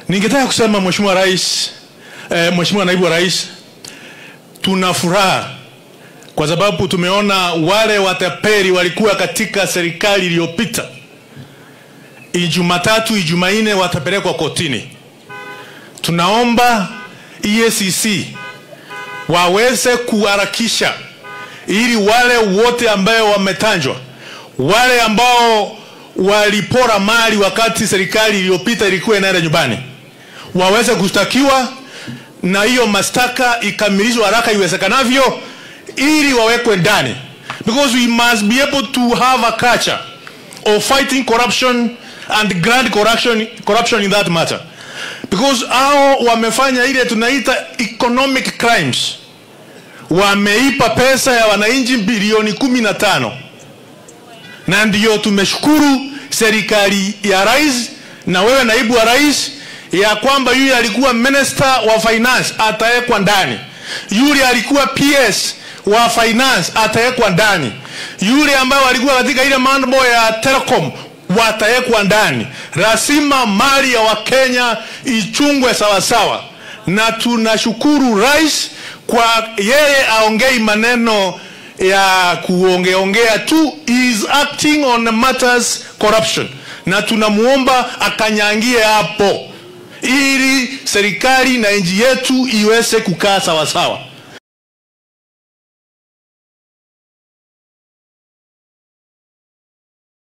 Ningetaka kusema Mheshimiwa Rais, eh, Mheshimiwa Naibu wa Rais, tuna furaha kwa sababu tumeona wale watapeli walikuwa katika serikali iliyopita. Ijumatatu, Ijumanne watapelekwa kotini. Tunaomba EACC waweze kuharakisha ili wale wote ambao wametanjwa, wale ambao walipora mali wakati serikali iliyopita ilikuwa inaenda nyumbani, waweze kushtakiwa na hiyo mashtaka ikamilishwe haraka iwezekanavyo, ili wawekwe ndani, because we must be able to have a culture of fighting corruption and grand corruption, corruption in that matter because hao wamefanya ile tunaita economic crimes wameipa pesa ya wananchi bilioni kumi na tano na ndiyo tumeshukuru serikali ya rais na wewe naibu wa rais ya kwamba yule alikuwa minister wa finance atawekwa ndani, yule alikuwa PS wa finance atawekwa ndani, yule ambaye alikuwa katika ile mambo ya telecom watawekwa ndani. Lazima mali ya Wakenya ichungwe sawasawa, na tunashukuru rais kwa yeye aongei maneno ya kuongeongea tu, he is acting on matters corruption, na tunamuomba akanyangie hapo ili serikali na nchi yetu iweze kukaa sawasawa.